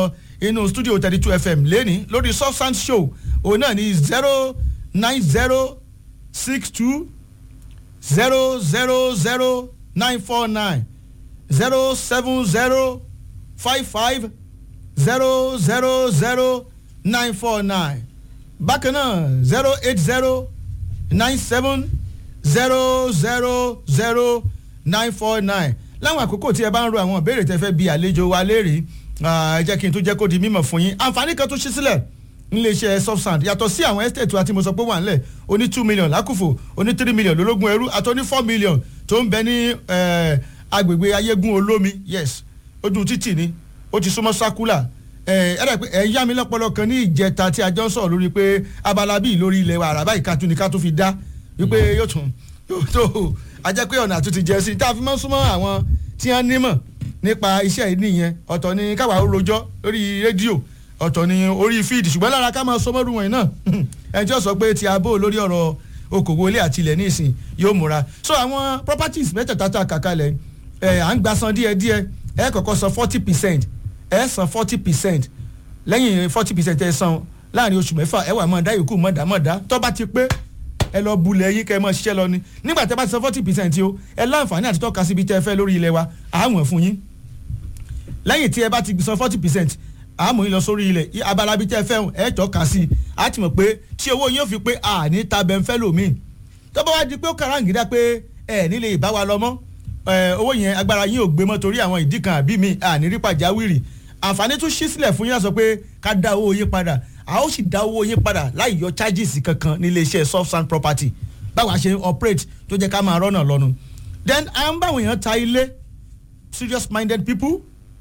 inú studio thirty two fm lẹ́ni lórí substance show òun náà ní zero nine zero six two zero zero zero nine four nine zero seven zero five five zero zero zero nine four nine bákan náà zero eight zero nine seven zero zero zero nine four nine láwọn àkókò tí ẹ bá ń ro àwọn ìbéèrè tẹ fẹ́ bi àlejò wa léèrè ẹ jẹ́ kí n tó jẹ́ kó di mímọ̀ fún yín àǹfààní kan tó ṣí sílẹ̀ níléeṣẹ́ subsand yàtọ̀ sí àwọn estate wa tí mo sọ pé wà ńlẹ̀ oní two million lákùfò oní three million lólógún ẹrú àtọ́ní four million tó ń bẹ ní agbègbè ayégún olómi yes ojú títì ni ó ti súnmọ́ sákúlà ẹ ẹ pé ẹ yá mi lọ́pọ̀lọ́ kan ní ìjẹta tí a jọ ń sọ̀rọ̀ lórí pé abala bíi lórí ilẹ̀ wa àràbá ìkàtún ni ká tó fi dá wípé yóò tún yóò tó a jẹ́ pé ọ̀nà àtúntì jẹ́ sí i tá a fi máa ń súnmọ́ àwọn tí wọ́n nímọ̀ nípa iṣẹ́ yìí nìyẹn ọ̀tọ̀ ni káwa ó rojọ́ lórí rédíò ọ̀tọ̀ ni orí fíìdì ṣùgbọ́n lára ká máa sọmọ́rù wọ̀nyí náà ẹni tí ó sọ pé ti abó lórí ọ̀rọ̀ okòwò ilé àti ilẹ̀ nísìn yóò múra so àwọn properties mẹ́tẹ̀ẹ̀ta tá a kà kalẹ̀ ẹ̀ à ń gba san díẹ̀díẹ̀ ẹ̀ kọ́kọ́ san forty percent ẹ̀ san forty percent lẹ́yìn forty percent ẹ̀ san láàrin oṣù mẹ́fà ẹ̀ wà máa dá yòókù mọ̀dámọ̀dá tó bá ti pé ẹ lọ bulẹ̀ yín kẹ́ ẹ mọ̀ ṣiṣẹ́ lọ ni nígbà tẹ́ bá ti san forty percent o ẹ láǹfààní àti tọ́ka síbi tẹ́ ẹ fẹ́ lórí ilẹ̀ wa àáwọ̀n fún yín lẹ́yìn tí ẹ bá ti san forty percent àmọ́ yín lọ sórí ilẹ̀ abala bíi tẹ́ ẹ fẹ́ ẹ tọ́ka sí i á ti mọ̀ pé tí owó yín ó fi pé àní tabẹ̀ ń fẹ́ lòmíì tó bá wá di pé ó kàràǹgídá pé ẹ nílé ìbá wa lọ mọ́ owó yẹn agbára yín ò gbé mọ́ torí àwọn ìdí kan àbí mi àní rí pàjáwìrì àǹfààní tún ṣí sílẹ̀ fún yín láti sọ pé ká dá owó yín padà a ó sì dá owó yín padà láì yọ charges kankan nílé iṣẹ́ soft sand property báwa ṣe operate tó jẹ́ ká máa rọ́nà lọ́nu then à ń báwọn èèyàn ta ilé serious minded people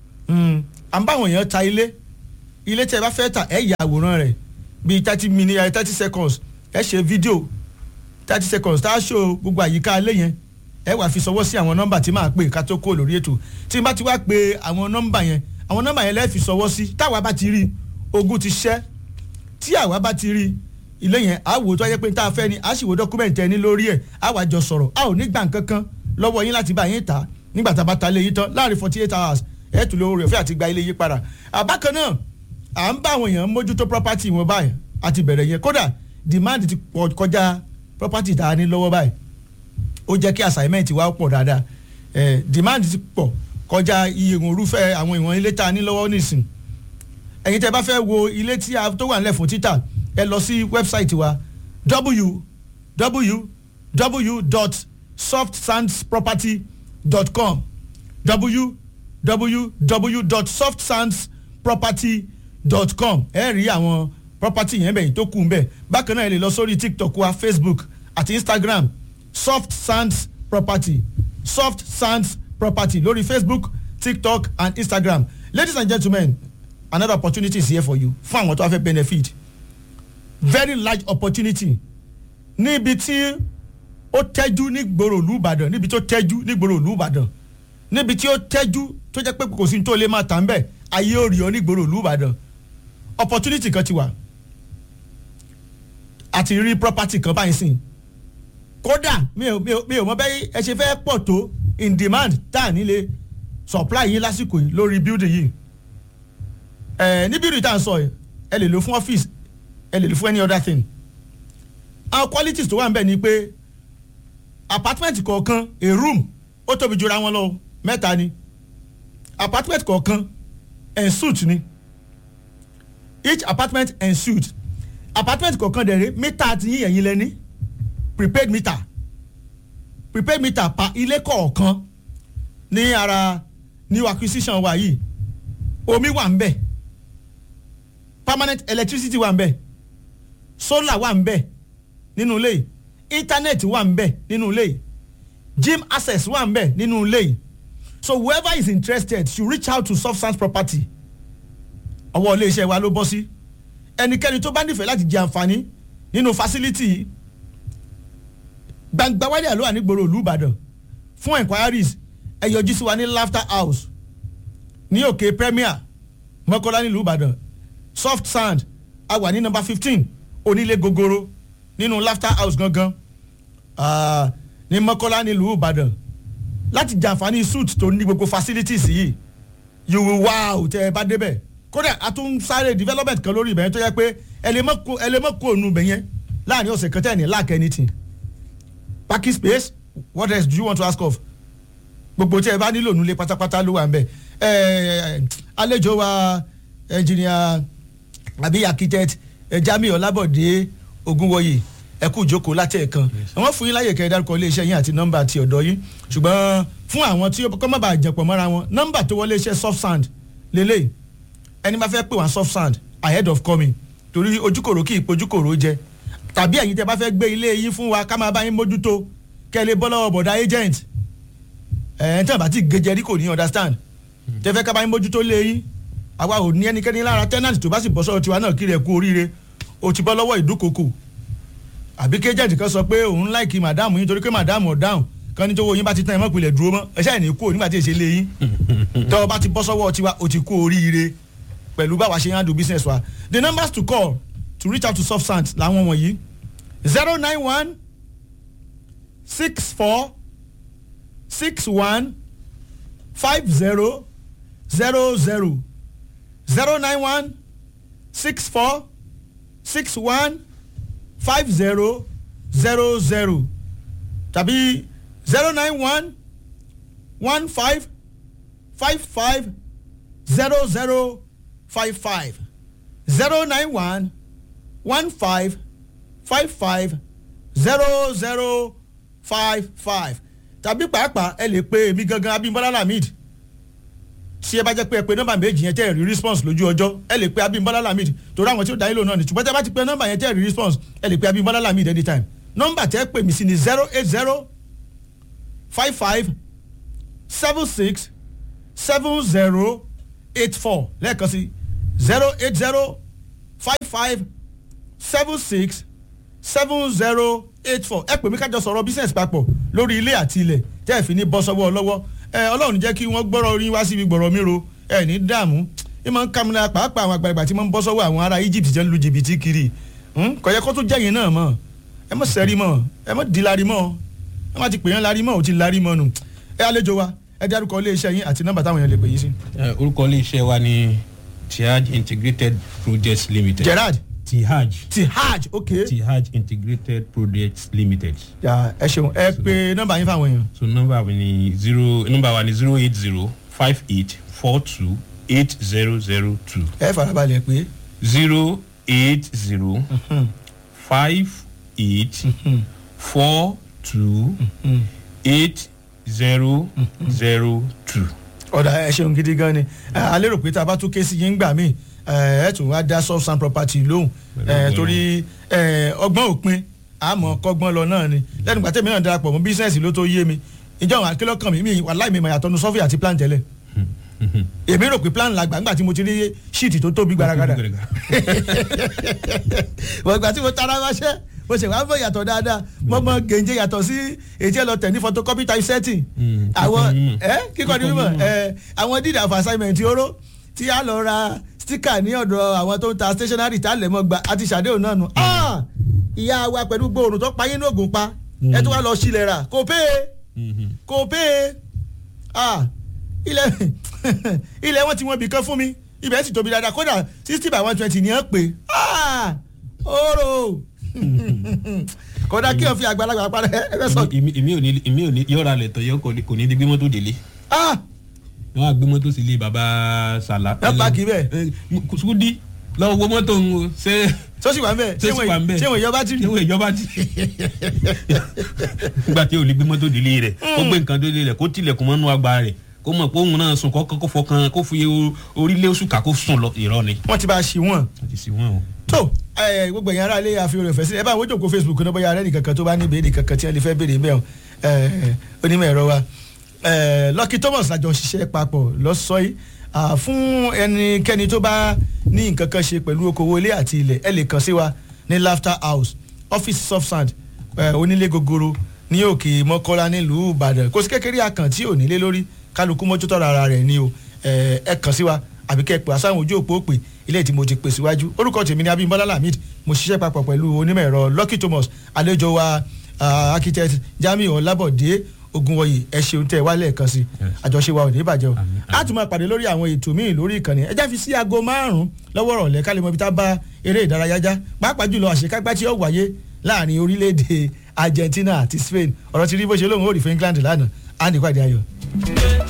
à ń báwọn èèyàn ta ilé ilé tí ẹ bá fẹ́ tà ẹ yà àwòrán rẹ̀ bíi thirty minutes thirty seconds ẹ ṣe fídíò thirty seconds tá a ṣó gbogbo àyíká ilé yẹn ẹ wà fi sọwọ́ sí àwọn nọ́mbà tí màá pè ká tó kó lórí ètò tí n bá ti wá pe àwọn nọ́mbà yẹn àwọn nọ́mbà yẹn lẹ́ẹ̀ fi sọwọ́ sí táwa bá ti rí ogun ti ṣẹ́ tí àwa bá ti rí ilé yẹn á wò tó yẹ pé tá a fẹ́ ni á sì wo dọ́kúmẹ̀ntì ẹni lórí ẹ̀ á wà jọ sọ̀rọ̀ a ò ní gbà kankan lọ́wọ́ yín láti bá yín tà nígbà tá a bá ta ilé yín tán láàrin forty eight hours ẹ̀ tún lówó rẹ̀ fẹ́ àti gba ilé yín padà àbákan náà à ń bá àwọn èèyàn mójútó property wọn báyìí àti bẹ̀rẹ̀ yẹn kódà demand ti pọ̀ kọjá property tá a ní lọ́wọ́ báyìí ó jẹ́ kí assignment wa pọ̀ dáadáa eh, demand ti pọ̀ kọjá iye ìwọ̀n àwọn ìwọ̀n ilé tá a ní lọ́wọ́ nísìn ẹ̀yin tẹ́ bá fẹ́ wo ilé tí a tó wà nílẹ̀ fún títà ẹ lọ sí wẹ́bsáìtì wa www.softsandsproperty.com www.softsandsproperty.com ẹ rí àwọn property yẹn bẹ̀yìn tó kù ń bẹ̀ bákan náà ẹ lè lọ sórí tiktok wa facebook àti instagram soft sands property soft sands property lórí facebook tiktok and instagram ladies and gentlemen another opportunity is here for you fún àwọn tó wá fẹ́ benefit very large opportunity níbi tí ó tẹ́jú ní gbòòrò ìlú ìbàdàn níbi tó tẹ́jú ní gbòòrò ìlú ìbàdàn níbi tí ó tẹ́jú tó jẹ́ pé kò sí tó lè máa tà ń bẹ̀ ayé ò rí ọ ní gbòòrò ìlú ìbàdàn opportunity kan ti wà àti rí property kan báyìí sìn kódà mi ò mi ò mi ò mọ bẹ́ẹ̀ ẹ ṣe fẹ́ pọ̀ tó in demand tá à nílé supply yín lásìkò yìí lórí building yìí ẹ ní building tá à ń sọ yìí ẹ lè lò fún office ẹ lè lò fún any other thing àwọn qualities tó wà ń bẹ̀ ni pé apartment kọ̀ọ̀kan a room ó tóbi jura wọn lọ mẹ́ta ni apartment kọ̀ọ̀kan en suite ni each apartment en suite apartment kọ̀ọ̀kan dẹ̀ rẹ́ mítà ti yín ẹ̀yin lẹ́ni prepaid meter prepaid meter pa ilé kọ̀ọ̀kan ní ara new acquisition wa yìí omi wà ń bẹ̀ permanent electricity wà ń bẹ̀ solar wà ń bẹ̀ nínú ilé yìí internet wà ń bẹ̀ nínú ilé yìí gym access wà ń bẹ̀ nínú ilé yìí so whoever is interested should reach out to substance property ọwọ́ ilé iṣẹ́ wa ló bọ́ sí ẹnikẹ́ni tó bá nífẹ̀ẹ́ láti jẹ àǹfààní nínú facility yìí gbangba wálé àlọ́ ànígboro ìlú ìbàdàn fún enquiries ẹ yọjú sí wa ní laughter house ní òkè premier mọ́kọ́lá nílùú ìbàdàn soft sand a wà ní number fifteen onílé gogoro nínú laughter house gangan uh, ní mọ́kọ́lá nílùú ìbàdàn láti jàǹfààní suit tó ní gbogbo facilities yìí you will wow tẹ ẹ bá débẹ̀ kódà a tún sáré development kan lórí ibẹ̀ yẹn tó yẹ pé ẹ lè mọ̀ kó ònú ibẹ̀ yẹn láàrin ọ̀sẹ̀ kan tẹ̀ ní lack anything parking space what else do you want to ask of gbogbo tí ẹ bá nílò nulẹ̀ pátápátá ló wà ń bẹ̀ ẹ àlejò wa engineer àbí architect Jamiu Ọlábọ̀dé Ògúnwọyè ẹ kú ìjókòó láti ẹ̀kan àwọn fún yín láyè kẹ́ ẹ dárúkọ iléeṣẹ́ yín àti nọ́mbà ti ọ̀dọ́ yín ṣùgbọ́n fún àwọn tí kọ́ má bàa jẹ̀pọ̀ mọ́ra wọn nọ́mbà tó wọlé iṣẹ́ soft sand lélẹ̀ ẹni máa fẹ́ pè wọ́n soft sand ahead of coming torí ojúkòrò kì í pojúkòrò jẹ tàbí ẹ̀yin tẹ́ bá fẹ́ gbé ilé yín fún wa ká máa bá yín mójútó kẹ́ ẹ lè bọ́ lọ́wọ́ bọ̀dá agent ẹ̀ ẹ̀ tí wọ́n bá ti gẹjẹ rí kò ní understand tẹ́ fẹ́ ká bá yín mójútó lé yín àwa ò ní ẹnikẹ́ni lára tenant tó bá sì bọ́ sọ́wọ́ tiwa náà kiri ẹ̀ kú oríire o ti bọ́ lọ́wọ́ ìdúkokò àbí kéjẹ́ǹtì kan sọ pé òun láìkí màdáàmù yín torí pé màdáàmù ọ̀dáhùn kan ní tó wo yín bá ti tán ẹ̀ mọ́ ìpìlẹ̀ dúró mọ́ ẹ ṣáà ní kú nígbà tí èsè lé yín tọ́ ọ bá ti bọ́ sọ́wọ́ tiwa o ti kú oríire pẹ̀lú báwa ṣe handle business wa the numbers to call to reach out to soft sand làwọn wọ̀nyí zero nine one six four six one five zero zero zero zero nine one six four six one five zero zero zero tàbí zero nine one one five five five zero zero five five zero nine one one five five five zero zero five five tàbí pàápàá ẹ lè pe èmi gangan Abímbọ́lá Lamid tí ẹ bá jẹ́ pé ẹ pe nọ́mbà méjì yẹn tẹ́ ẹ rí response lójú ọjọ́ ẹ lè pe Abímbọ́lá Lamid torí àwọn tí ó dá yín lò náà ni ṣùgbọ́n tẹ́ bá ti pe nọ́mbà yẹn tẹ́ ẹ rí response ẹ lè pe Abímbọ́lá Lamid anytime nọ́mbà tẹ́ ẹ pè mí sí ni zero eight zero five five seven six seven zero eight four lẹ́ẹ̀kan sí zero eight zero five five seven six seven zero eight four ẹ pè mí kájọ sọ̀rọ̀ business papọ̀ lórí ilé àti ilẹ̀ tẹ́ ẹ fi ní bọ́ sọ́wọ́ lọ́wọ́ ẹ ọlọ́run jẹ́ kí wọ́n gbọ́rọ̀ orin wá síbi gbọ̀rọ̀ mi ro ẹ ní dààmú ẹ máa ń kàmúlẹ̀ pàápàá àwọn àgbàlagbà tí wọ́n ń bọ́ sọ́wọ́ àwọn ará Egypt jẹ́ ń lu jìbìtì kiri kò yẹ kó tún jẹ́yìn náà mọ̀ ẹ mọ̀ sẹ́rí mọ̀ ẹ mọ̀ di lárí mọ̀ ẹ má ti pè yẹn lárí mọ̀ ò ti lárí mọ̀ nù ẹ àlejò wa ẹ dárúkọ ilé iṣẹ́ yín àti nọ́mbà táwọn èèyàn lè pè yín sí. orúkọ ilé iṣẹ́ wa ni Tihaj Integrated Projects Limited. Gerard Tihaj. Tihaj ok. Tihaj Integrated Projects Limited. ya ẹ ṣeun ẹ pe nọ́mbà yín fáwọn èèyàn. so nọ́mbà wa ni zero nọ́mbà wa ni zero eight zero five eight four two eight zero zero two. ẹ farabalẹ̀ pé. zero eight zero five eight four two eight zero zero two. ọ̀dà ẹ ṣeun gidi gan ni a lérò pé tá a bá tún ké sí yín gbà míì ẹ tún wá dá soft sand property lóhùn torí ọgbọ́n òpin àmọ́ kọ́gbọ́n lọ náà ni lẹ́nu gbàtẹ́ mi náà darapọ̀ mọ́ bísíǹsì ló tó yé mi ìjọ àwọn akélọ́kàn mi mi wàláì mi mà yàtọ̀ nu sọ́fì àti plan tẹ́lẹ̀ èmi rò pé plan la gbà ńgbà tí mo ti rí ṣíìtì tó tóbi gbaragada wọ́n gbà tí mo tara wáṣẹ́ mo ṣe wàá fọ yàtọ̀ dáadáa mo mọ gèǹjẹ yàtọ̀ sí èyí ẹ lọ tẹ̀ ní photocopy type setting àwọn ẹ kíkọ́ ni mímọ̀ ẹ àwọn deed of assignment oró tí a lọ ra sticker ní ọ̀dọ̀ àwọn tó ń ta stationery tá a lè mọ́ gba àti ṣàdéhùn náà nù ìyá wa pẹ̀lú gbòòrùn tó pa yín ní ògùn pa ẹ tó wá lọ sílẹ̀ rà kò pé kò pé ilẹ̀ ilẹ̀ wọn ti wọn bì kan fún mi ibẹ̀ sì tóbi dáadáa kódà sixty by one twenty ni ẹ pè ooo kódà kí o fi àgbàlagbà padà ẹ fẹ́ sọ. èmi ò ní èmi ò ní yọ̀ọ̀ra lẹ̀ tọ̀ yọ kò ní di gbé mọ́tò délé wọ́n á gbé mọ́tò sí ilé baba sàlá. ẹ pa kì í bẹ́ẹ̀. sùkúdí lọ́wọ́ wo mọ́tò ń wo ṣé. sọ́sì wà ń bẹ̀ ṣé sì wà ń bẹ̀ ṣé wọ́n ìjọba ti rí. ṣé wọ́n ìjọba ti rí. nígbà tí o lè gbé mọ́tò délé rẹ̀ kó gbé nǹkan délé rẹ̀ kó tilẹ̀kùn mọ́nú àgbà rẹ̀ kó mọ̀ pé òun náà sùn kó kó fọkàn kó fi orílẹ̀ oṣù ká kó sùn lọ irọ́ ni. wọ́n ti bá a ṣì wọ́n. wọ́n ti ṣì wọ́n o. tó gbogbo ẹ̀yin ará ilé àfihàn rẹ̀ fẹ́ sí ẹ bá àwọn ojókòó Facebook náà bóyá arẹ́nì kankan tó bá ní ìbéèrè kankan tí wọ́n lè fẹ́ béèrè mẹ́ọ̀ onímọ̀ ẹ̀rọ wa Lucky Thomas lájọ ṣiṣẹ́ papọ̀ lọ́sọ̀ yìí fún ẹnikẹ́ni tó bá ní nǹkan kan ṣe pẹ̀lú okòwò ilé àti ilẹ̀ ẹ lè kàn sí wa ní Laughter House office soft sand onílé gogoro ní òkè Mọ́kọ́lá nílùú Ìbàdàn kò sí kékeré akàn tí ò nílé lórí kálukú mójútó ara rẹ̀ ni o ẹ kàn sí wa àbí kẹ́ ẹ pè àsáwọn ojú òpó pè ilé tí mo ti pè síwájú orúkọ tèmi ni Abímbọ́lá Lamid mo ṣiṣẹ́ papọ̀ pẹ̀lú onímọ̀ ẹ̀rọ Lucky Thomas àlejò wa architect Jamiu Ọlábọ̀dé ogunwọyì ẹ ṣeun tẹ wálé ẹ̀kan sí àjọṣe wa ò ní bàjẹ́ o Àmín, a tún máa pàdé lórí àwọn ètò míì lórí ìkànnì ẹ já fi sí aago márùn-ún lọ́wọ́ rọ̀lẹ́ ká lè mọ ibi tá a bá eré ìdárayá já pàápàá jùlọ àṣekágbá tí ó wáyé láàrin orílẹ̀-èdè Argentina àti Spain ọ̀rọ̀ ti rí bó ṣe lóun ó rí fún England lánàá á nípàdé ayọ̀.